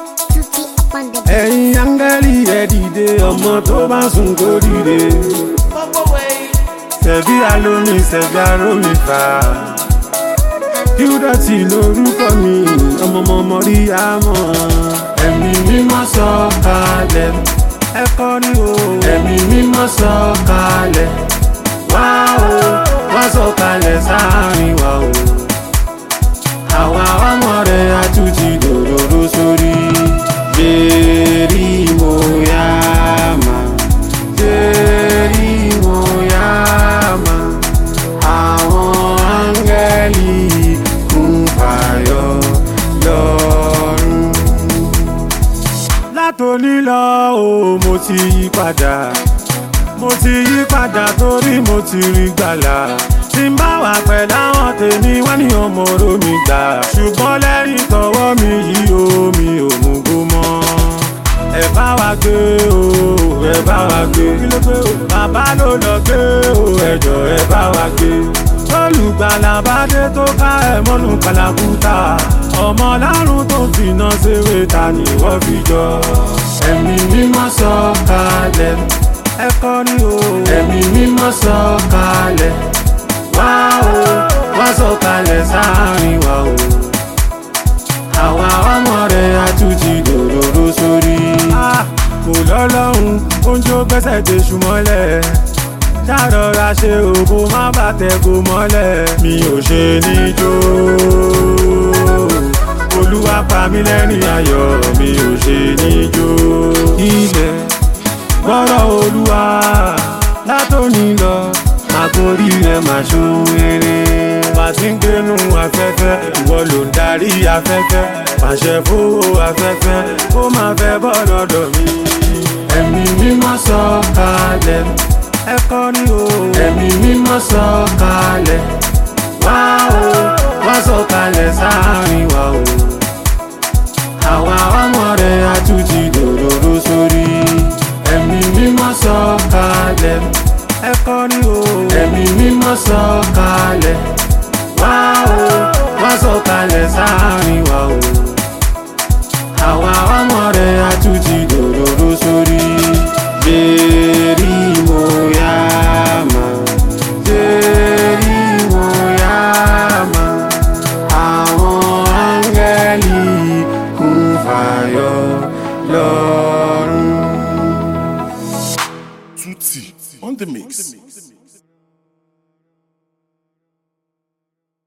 Tutti up on the beat. ẹ̀yin áńgẹ́lì ẹ dìde ọmọ tó bá sùn kó dìde. Ṣẹ̀bí alómi ṣẹ̀bí arómi fà. Kíúdọ̀tì lorúkọ mi, ọmọọmọ rí àmọ́. Ẹ̀mí mímọ́ sọ kalẹ̀. Ẹ kọrí o. Ẹ̀mí mímọ́ sọ kalẹ̀. Wá o, wá sọ kalẹ̀ sáàrin wa o. Àwa ọmọ rẹ̀ àtúntì dòdòdó sórí. Jerry Moyama. Jerry Moyama. Àwọn áńgẹ́lì kún fàyọ lọ́rùn. Látòní lọ o, mo ti yí padà. Mo ti yí padà torí mo ti rí gbàlà. Tí n bá wà pẹ̀lú àwọn tèmi, wọ́n ní ọmọ oró mi gbà. Ṣùgbọ́n lẹ́yìn tọwọ́ mi yìí o, mi ò mú gbó mọ́. Ẹ bá wa gbé o, ẹ bá wa gbé. Kí ló gbé o? Bàbá ló lọ gbé o, ẹjọ́ ẹ bá wa gbé. Olùgbàlà bá dé tó ká ẹ̀ mọ́nú kàlàkùtà. Ọmọ lárùn tó ń finá ṣeré ta ni wọ́n fi jọ. Ẹ̀mí mímọ́ sọ kalẹ̀. Ẹ kọrí o. Ẹ̀mí mímọ́ sọ kalẹ̀. Wá o, wá sọ kalẹ̀ sáàrin wa o. Àwa ọmọ rẹ̀ àtúntì dòdòdó sórí. Kò lọ́lọ́run, oúnjẹ ó gbẹ́sẹ̀ dé ṣùmọ́lẹ̀. Ṣàrọ̀ra ṣe òbó má bàtẹ̀ kò mọ́lẹ̀. Mi ò ṣe níjó. Olúwa pa mí lẹ́rìn ayọ̀, mi ò ṣe níjó. Ilẹ̀ gbọ́rọ̀ olúwa látòní lọ àkórí rẹ̀ máa ṣoore. bá ti ń gbénu afẹ́fẹ́ ìwọ ló ń darí afẹ́fẹ́ pàṣẹ fowó afẹ́fẹ́ ó máa fẹ́ bọ́ lọ́dọ̀ mi. ẹ̀mí mímọ́ sọ kalẹ̀ ẹ kọrí o. ẹ̀mí mímọ́ sọ kalẹ̀ wá o wá sọ kalẹ̀ sáàrin wa o. àwa ọmọ rẹ̀ àtúntì dòdòdó sórí. ẹ̀mí mímọ́ sọ kalẹ̀ ẹ kọrí o. ẹ̀mí mímọ́ sọ kalẹ̀ wá o wá sọ kalẹ̀ sáàrin wa o. àwa ọmọ rẹ̀ àtúntì dòdòdó sórí. Jerry Moyama. Jerry Moyama. Àwọn áńgẹ́lì kún fàyọ lọ́rùn. Tutti on the mix.